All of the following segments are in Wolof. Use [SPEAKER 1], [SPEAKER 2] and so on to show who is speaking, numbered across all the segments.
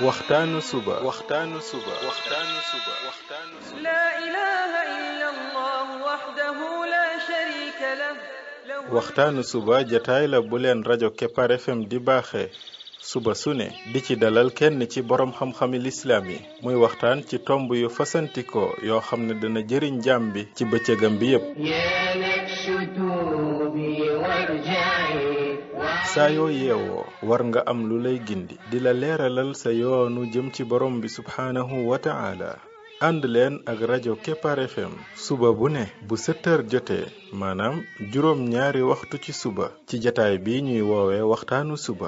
[SPEAKER 1] waxtaanu suba waxtaanu suba waxtaanu suba waxtaanu suba
[SPEAKER 2] لا إله إلا الله وحده لا شريك له له
[SPEAKER 1] waxtaanu suba jataay la bu leen rajo Kepar FM di baaxee suba su ne di ci dalal kenn ci borom xam-xami lislaam yi muy waxtaan ci tomb yu fasantikoo yoo xam ne dana jëriñ jaam bi ci bëccëgam bi yépp
[SPEAKER 3] يا نفس توبي وارجعي
[SPEAKER 1] saa yoo yeewoo war nga am lu lay gindi di la leeralal sa yoonu jëm ci borom bi subhaanahu wa ta'ala ànd leen ak rajo Kepar FM suba bu ne bu 7 heures jotee maanaam juróom ñaari waxtu ci suba ci jataay bi ñuy woowee waxtaanu suba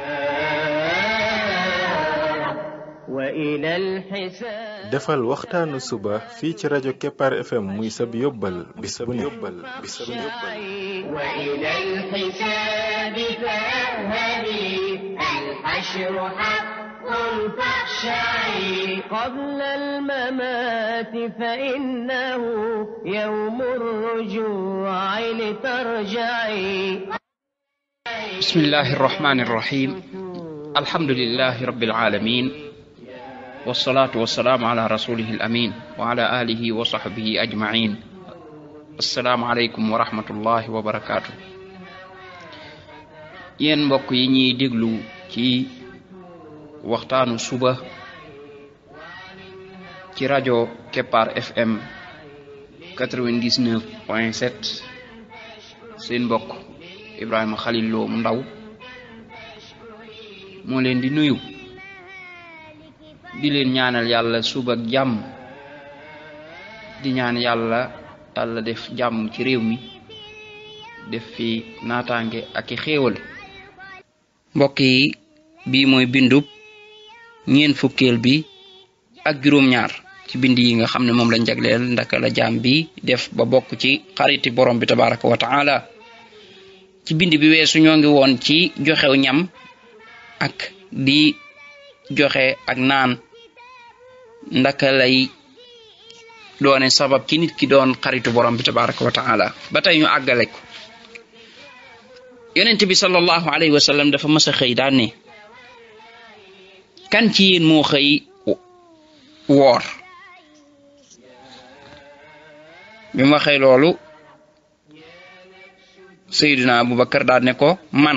[SPEAKER 3] وإلى الحساب
[SPEAKER 1] defal waxtaanu suba fii ci rajo Kepar FM muy sab yóbbal bis bu ne bis bu ne
[SPEAKER 3] وإلى الحساب فاذهبي الحشر حق فاخشعي قبل الممات فإنه يوم الرجوع لترجعي
[SPEAKER 4] بسم الله الرحمن الرحيم الحمد لله رب العالمين والصلاة والسلام على رسوله الأمين وعلى آله وصحبه أجمعين السلام عليكم ورحمة الله وبركاته yéen mbokk yi ñuy déglu ci waxtaanu suba ci rajo Kepar FM 99 point 7 seen mbokk Ibrahima Khalil Lo mu ndaw moo leen di nuyu di leen ñaanal yàlla suba ak jàmm di ñaan yàlla yàlla def jàmm ci réew mi def fi naataange ak i xéewal mbokk yi bii mooy bindub ñeen fukkeel bi ak juróom-ñaar ci bind yi nga xam ne moom lañ jagleel ndaka la jaam bi def ba bokk ci xariti borom bi tabaraka wa taala ci bind bi weesu ñoo ngi woon ci joxew ñam ak di joxe ak naan ndaka lay doone sabab ci nit ki doon xaritu borom bi tabaraka wa taala ba tey ñu àggale ko yonent bi sallallahu alayhi wa sallam dafa mas a xëy daan ne kan ci yéen moo xëy woor bi mu waxee loolu Seydina Abubakar daal ne ko man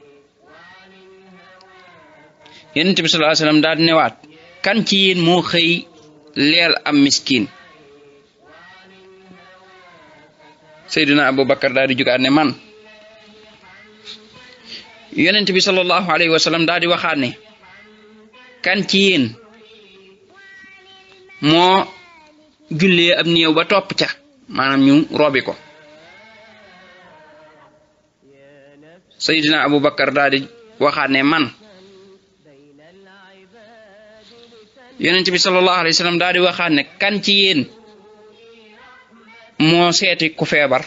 [SPEAKER 4] yonent bi sallallahu alayhi wa sallam daal di newaat kan ci yéen moo xëy leel am miskin Seydina Abubakar daal di jugaat ne man yonent bi sallallahu alayhi wa sallam daal di waxaat ne kan ci yéen moo jullee ab néew ba topp ca maanaam ñu robi ko Seydina Abubakar daal di waxaat ne man yonent bi sallallahu alayhi wa sallam daal di waxaat ne kan ci yéen moo seeti ku feebar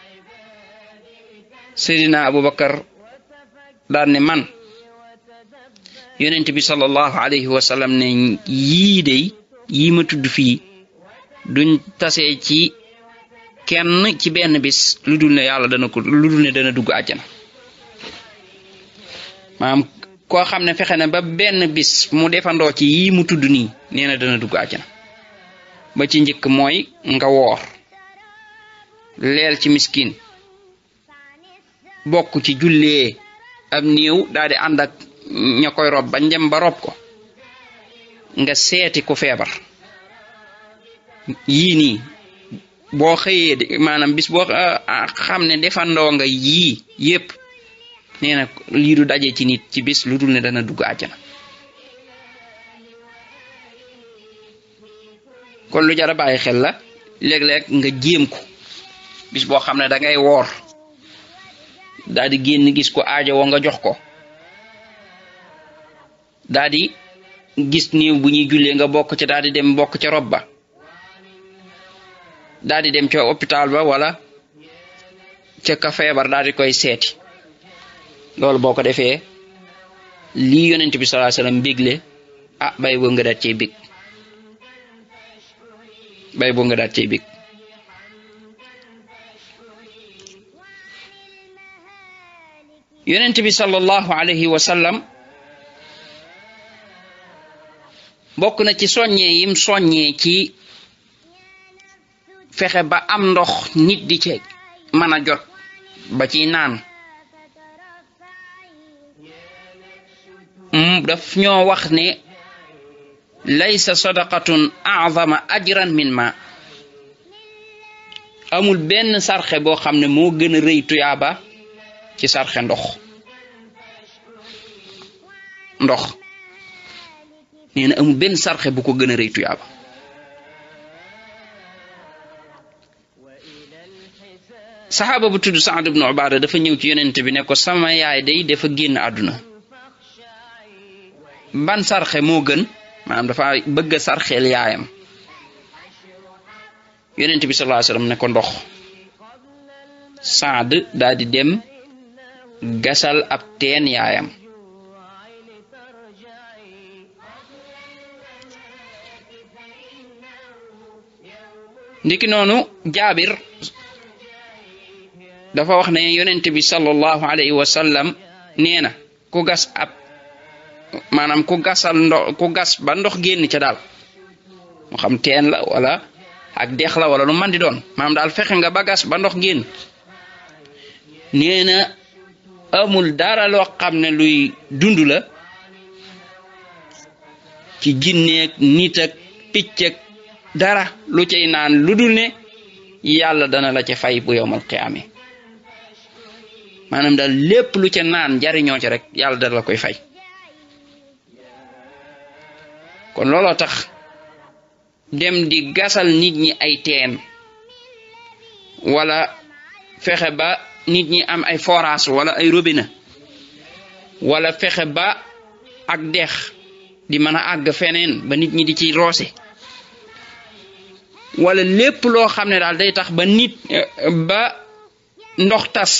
[SPEAKER 4] Seydina Abubakar daal ne man yonent bi sallallahu alayhi wa sallam ne yii de yii ma tudd fii duñ tasee ci kenn ci benn bis lu dul ne yàlla dana ko lu dul ne dana dugg àjjana maanaam koo xam ne fexe na ba benn bis mu defandoo ci yii mu tudd nii nee na dana dugg àjjana ba ci njëkk mooy nga woor leel ci miskin bokk ci jullee ab néew daal di ànd ak ña koy rob ba njëm ba rob ko nga seeti ku feebar yii nii boo xëyee de maanaam bis boo xam ne defandoo nga yii yépp nee na lii du daje ci nit ci bis lu dul ne dana dugg àjjana kon lu jar a bàyyi xel la léeg-léeg nga jéem ko bis boo xam ne da ngay woor daal di génn gis ko aajo woo nga jox ko daal di gis néew bu ñuy jullee nga bokk ca daal di dem bokk ca rob ba daal di dem ca hôpital ba wala ca ka feebar daal di koy seeti loolu boo ko defee lii yonent bi sallallahu alayhi wasallam bégle ah bay boo nga daat cey bég bay boo nga daat cey bég yonent bi sallallahu alayhi wa sallam bokk na ci soññee yim soññee ci fexe ba am ndox nit di ci mën a jot ba ci naan daf ñoo wax ne laysa sadaqatun a'zama ajran min ma amul benn sarxe boo xam ne moo gën a rëy tuyaaba ci sarxe ndox ndox nee na amul benn sarxe bu ko gën a rëy tuyaaba saxaaba bu tudd Saad ibnu Ubaada dafa ñëw ci yonent bi ne ko sama yaay day dafa génn àdduna ban sarxe moo gën maanaam dafa bëgg a sarxeel yaayam yonent bi sallallahu alayhi wasallam ne ko ndox Saad daal di dem gasal ab teen yaayam ndiki noonu jaabir dafa wax ne yonent bi sallallahu alayhi wa sallam nee na ku gas ab maanaam ku gasal ndox ku gas ba ndox génn ca daal mu xam teen la wala ak dex la wala lu man di doon maanaam daal fexe nga ba gas ba ndox génn nee na amul dara loo xam ne luy dund la ci jinneeg nit ak picc ak dara lu cay naan lu dul ne yàlla dana la ca fay bu yowmal qiyaame maanaam daal lépp lu ca naan jariñoo ca rek yàlla dana la koy fay kon looloo tax dem di gasal nit ñi ay teen wala fexe ba nit ñi am ay forage wala ay robinet wala fexe ba ak dex di mën a àgg feneen ba nit ñi di ci roose wala lépp loo xam ne daal day tax ba nit ba ndox tas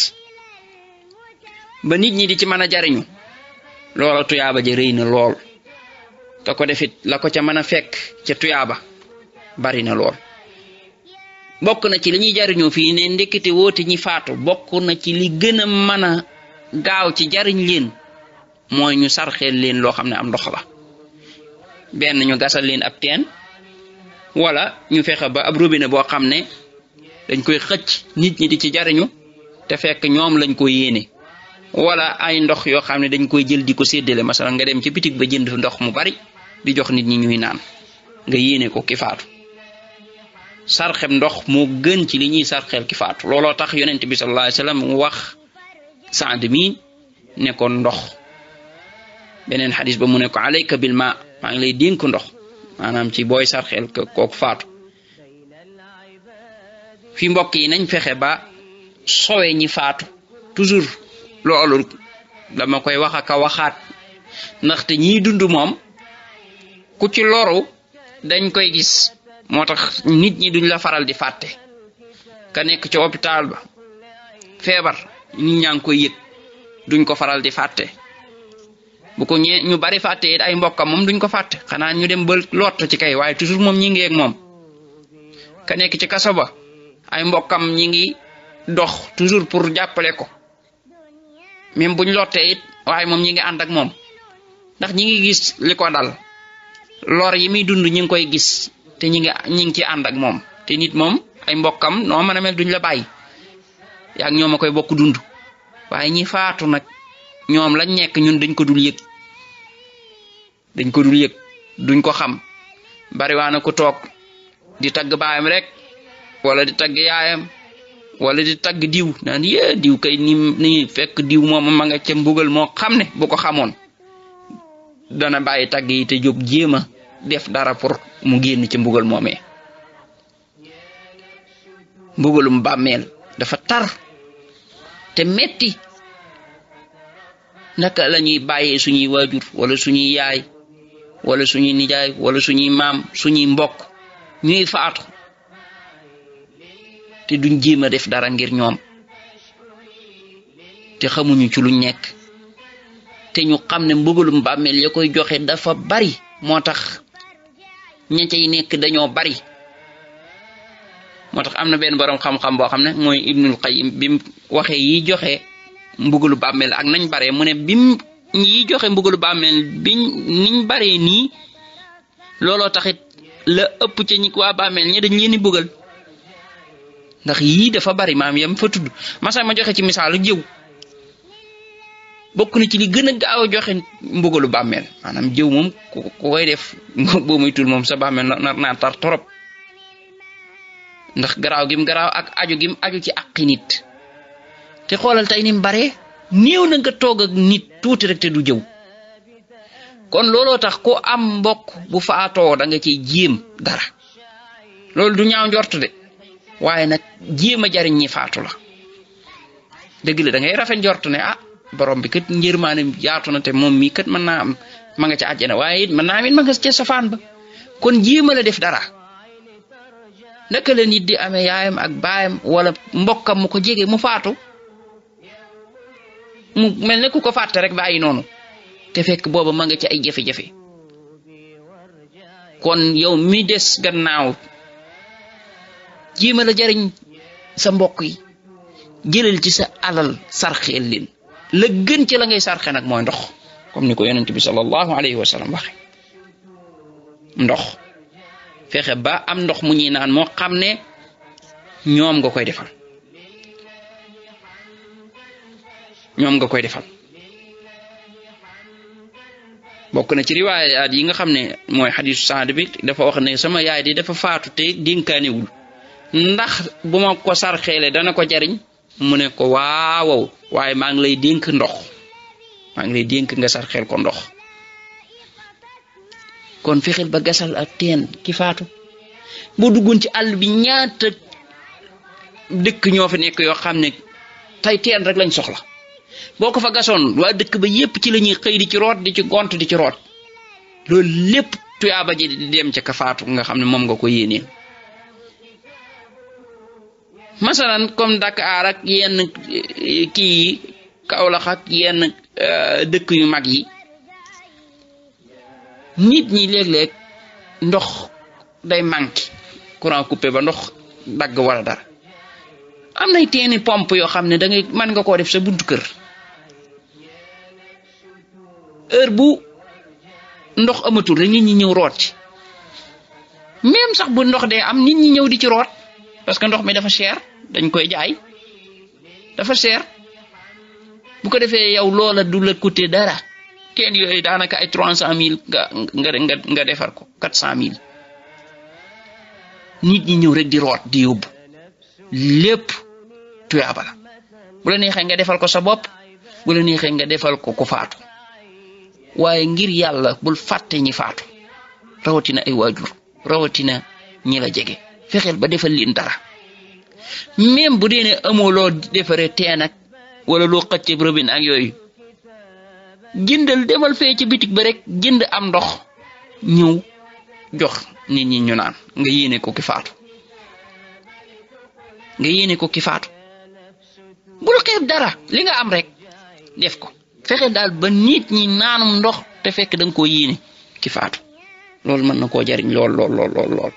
[SPEAKER 4] ba nit ñi di ci mën a jariñu loola tuyaaba ja rëy na lool te ko defit la ko ca mën a fekk ca tuyaaba bari na lool bokk na ci li ñuy jariñoo fii ne ndekkite woote ñi faatu bokk na ci li gën a mën a gaaw ci jariñ leen mooy ñu sarxeel leen loo xam ne am ndox la benn ñu gasal leen ab teen wala ñu fexe ba ab robinet boo xam ne dañ koy xëcc nit ñi di ci jariñu te fekk ñoom lañ ko yéene wala ay ndox yoo xam ne dañ koy jël di ko séddale masalan nga dem ci bitig ba jënd ndox mu bari di jox nit ñi ñuy naan nga yéene ko ki faatu sarxeb ndox moo gën ci li ñuy sarxeel ki faatu looloo tax yonent bi sallallahu alayhi wasallam wax Saad mi ne ko ndox beneen xadis ba mu ne ko alayka bil ma maa ngi lay dénk ndox maanaam ci booy sarxeel kooku faatu fi mbokk yi nañ fexe ba sowe ñi faatu toujours loolu dama koy wax ak a waxaat ndaxte ñiy dund moom ku ci loru dañ koy gis moo tax nit ñi duñ la faral di fàtte ka nekk ci hôpital ba feebar nit ñaa ngi koy yëg duñ ko faral di fàtte bu ko ñee ñu bari fàtte it ay mbokkam moom duñ ko fàtte xanaa ñu dem ba lott ci kay waaye toujours moom ñi ngi ak moom ka nekk ci kaso ba ay mbokkam ñi ngi dox toujours pour jàppale ko même buñ lottee it waaye moom ñi ngi ànd ak moom ndax ñi ngi gis li ko dal lor yi muy dund ñi ngi koy gis te ñi ngi ñi ngi ci ànd ak moom te nit moom ay mbokkam noo mën a mel duñ la bàyyi yaa ngi ñoom a koy bokk dund waaye ñi faatu nag ñoom lañ nekk ñun dañ ko dul yëg dañ ko dul yëg duñ ko xam bariwaana ku toog di tagg baayam rek wala di tagg yaayam wala di tagg diw naan yee diw kay ni ni fekk diw moom ma nga ca mbugal moo xam ne bu ko xamoon dana bàyyi tagg yi te jóg jéem a def dara pour mu génn ci mbugal moomee mbugalum bàmmeel dafa tar te metti naka la ñuy bàyyee suñuy waajur wala suñuy yaay wala suñuy nijaay wala suñuy maam suñuy mbokk ñuy faatu te duñ jéem a def dara ngir ñoom te xamuñu ci luñ nekk te ñu xam ne mbugalum bàmmeel ya koy joxe dafa bari moo tax ña cay nekk dañoo bari moo tax am na benn borom xam-xam boo xam ne mooy Ibnul Qayyim bi mu waxee yi joxe mbugalu bàmmeel ak nañ bare mu ne bim yi joxe mbugalu bàmmeel biñ niñ baree nii looloo taxit la ëpp ca ñi waa bàmmeel ñi dañ leen di bëggal ndax yii dafa bari maam yam fa tudd masa ma joxe ci misaalu jëw bokk na ci li gën a gaaw a joxe mbugalu bàmmeel maanaam jëw moom ku ku koy def boo muy tul moom sa bàmmeel nar naa tar torop ndax garaaw gim garaaw ak aju gim aju ci àqi nit te xoolal tey ni mu bare néew na nga toog ak nit tuuti rek te du jëw kon looloo tax ku am mbokk bu faatoo da nga ciy jéem dara loolu du ñaaw njort de waaye nag jéem a jariñ ñi faatu la dëgg la da ngay rafet njort ne ah borom bi kat njërmaane yaatu na te moom mii kat mën naa am ma nga ca àjjana waaye it mën naa am it ma nga ca safaan ba kon jéem a la def dara naka la nit di amee yaayam ak baayam wala mbokkam mu ko jege mu faatu mu mel ne ku ko fàtte rek bàyyi noonu te fekk booba ma nga ci ay jafe-jafe kon yow mi des gannaaw jéema la jariñ sa mbokk yi jëlal ci sa alal sarxeel leen la gën ci la ngay sarxe nag mooy ndox comme ni ko yonent bi sallallahu alayhi wa sallam waxe ndox fexe ba am ndox mu ñuy naan moo xam ne ñoom nga koy defal ñoom nga koy defal bokk na ci riwaayaat yi nga xam ne mooy xadisu saad bi dafa wax ne sama yaay di dafa faatu te dénkaanewul ndax bu ma ko sarxeele dana ko jariñ mu ne ko waawaw waaye maa ngi lay dénk ndox maa ngi lay dénk nga sarxeel ko ndox kon fexeel ba gasal ak teen ki faatu boo duggoon ci àll bi ñaata dëkk ñoo fa nekk yoo xam ne tey teen rek lañ soxla boo ko fa gasoon waa dëkk ba yépp ci la ñuy xëy di ci root di ci gont di ci root loolu lépp tuyaaba ji di dem ca ka faatu nga xam ne moom nga ko yéeneen masalan comme Dakar ak yenn kii yi Kaolack ak yenn dëkk yu mag yi nit ñi léeg-léeg ndox day manqué courant coupé ba ndox dagg wala dara am nay teeni pompe yoo xam ne da ngay mën nga koo def sa buntu kër heure bu ndox amatul rek nit ñi ñëw root ci même sax bu ndox dee am nit ñi ñëw di ci root parce que ndox mi dafa cher dañ koy jaay dafa cher bu ko defee yow loola du la coûter dara teen yooyu daanaka ay trois cent mille nga nga nga nga defar ko quatre cent mille nit ñi ñëw rek di root di yóbbu lépp tuyaaba la bu la neexee nga defal ko sa bopp bu la neexee nga defal ko ku faatu waaye ngir yàlla bul fàtte ñi faatu rawatina ay waajur rawatina ñi la jege fexeel ba defal leen dara même bu dee ne amoo loo defaree teen ak wala loo xëcc robine ak yooyu jëndal demal fee ci bitig ba rek jënd am ndox ñëw jox nit ñi ñu naan nga yéene ko ki faatu nga yéene ko ki faatu bul xeeb dara li nga am rek def ko fexe daal ba nit ñi naanum ndox te fekk da nga koo yéene ki faatu loolu mën na koo jariñ lool lool lool lool lool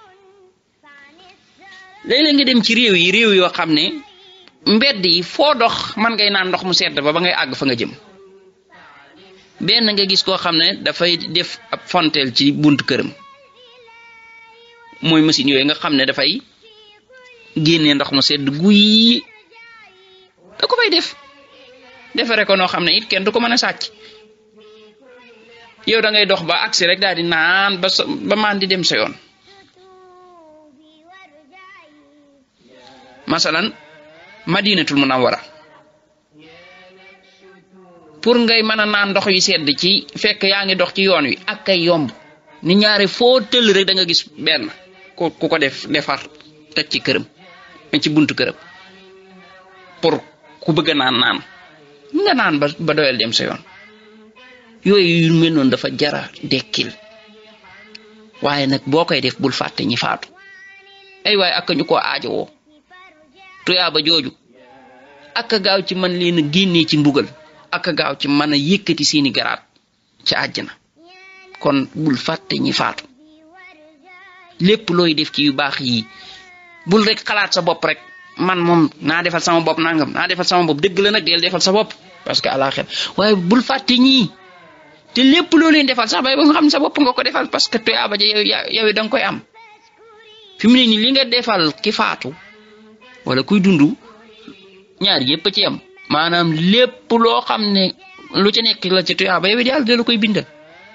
[SPEAKER 4] léeg-léeg nga dem ci réew yi réew yoo xam ne mbedd yi foo dox man ngay naan ndox mu sedd ba ba ngay àgg fa nga jëm benn nga gis koo xam ne dafay def ab fontel ci buntu këram mooy machine yooyu nga xam ne dafay génnee ndox mu sedd guy da ko fay def defare ko noo xam ne it kenn du ko mën a sàcc yow da ngay dox ba agsi rek daal di naan ba sa ba maan di dem sa yoon masalan madinatul munawwara pour ngay mën a naan ndox yu sedd ci fekk yaa ngi dox ci yoon wi ak kay yomb ni ñaare foo tëll rek da nga gis benn ku ku ko def defar teg ci këram ci buntu këram pour ku bëgg a naan naan nga naan ba ba doyal dem sa yoon yooyu yu mel noonu dafa jara dekkil waaye nag boo koy def bul fàtte ñi faatu ay waaye ak ñu ko aajowoo tuyaaba jooju ak gaaw ci man leen a génnee ci mbugal ak gaaw ci mën a yëkkati seeni garaat ci àjjana kon bul fàtte ñi faatu lépp looy def ci yu baax yi bul rek xalaat sa bopp rek man moom naa defal sama bopp nangam naa defal sama bopp dëgg la nag del defal sa bopp parce que àlaxir waaye bul fàtte ñii te lépp loo leen defal sax bay ba nga xam ne sa bopp nga ko defal parce que tuyaaba ja yow yow da nga koy am fi mu ne nii li nga defal ki faatu wala kuy dund ñaar yépp a ci am maanaam lépp loo xam ne lu ci nekk la ci tuyaaba yow yàlla da la koy bindal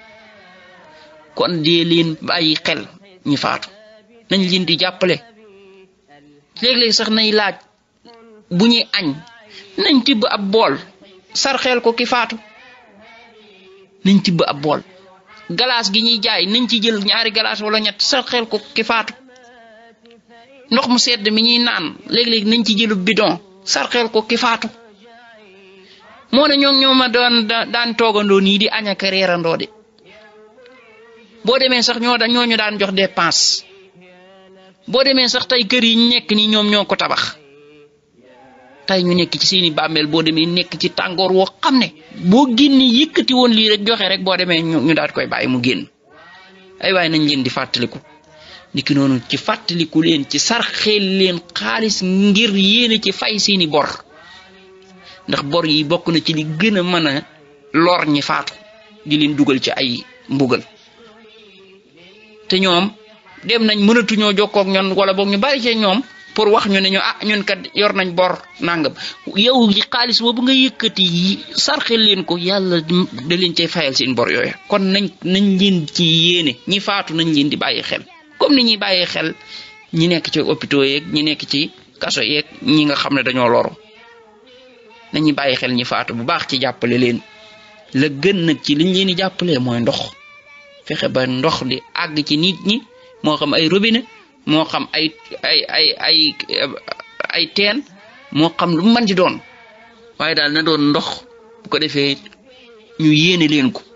[SPEAKER 4] kon dee leen bàyyi xel ñi faatu nañ leen di jàppale léeg-léeg sax nay laaj bu ñuy añ nañ tibb ab bool sarxeel ko ki faatu nañ tibb ab bool galaas gi ñuy jaay nañ ci jël ñaari galaas wala ñett sarxeel ko ki faatu ndox mu sedd mi ñuy naan léeg-léeg nañ ci jëlu bidon sarxeel ko ki faatu moo ne ñoo ñoo ma doon daan toogandoo nii di añ ak reerandoo de boo demee sax ñoo da ñooñu daan jox dépense boo demee sax tey kër yi ñu nekk nii ñoom ñoo ko tabax tey ñu nekk ci seeni bàmmeel boo demee nekk ci tàngoor woo xam ne boo génne yëkkati woon lii rek joxe rek boo demee ñu daal koy bàyyi mu génn ay waaye nañ leen di fàttaliku niki noonu ci fàttaliku leen ci sarxeel leen xaalis ngir yéene ci fay seeni bor ndax bor yi bokk na ci li gën a mën a lor ñi faatu di leen dugal ci ay mbugal te ñoom dem nañ mënatuñoo jokkoo ak ñoom wala boog ñu bari ci ñoom pour wax ñu ne ñu ah ñun kat yor nañ bor nangam yow xaalis boobu nga yëkkati yi sarxel leen ko yàlla da leen cay fayal seen bor yooya kon nañ nañ leen ci yéene ñi faatu nañ leen di bàyyi xel comme ni ñuy bàyyi xel ñi nekk ci hôpitaux yeeg ñi nekk ci kaso yeeg ñi nga xam ne dañoo loru nañuy bàyyi xel ñi faatu bu baax ci jàppale leen la gën nag ci liñ leen di jàppalee mooy ndox fexe ba ndox di àgg ci nit ñi moo xam ay robinet moo xam ay ay ay ay ay teen moo xam lu mën di doon waaye daal na doon ndox bu ko defee ñu yéene leen ko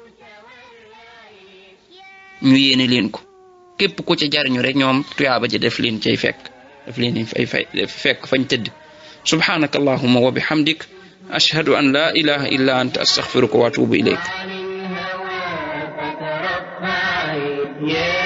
[SPEAKER 4] ñu yéene leen ko képp ku ca jariñu rek ñoom tuyaaba ji def leen cay fekk def leen fay fay fekk fañ tëdd subhanaka allahumma wa bihamdik ashhadu an la ilaha illa anta astaghfiruka wa atubu ilayk
[SPEAKER 3] Yeah.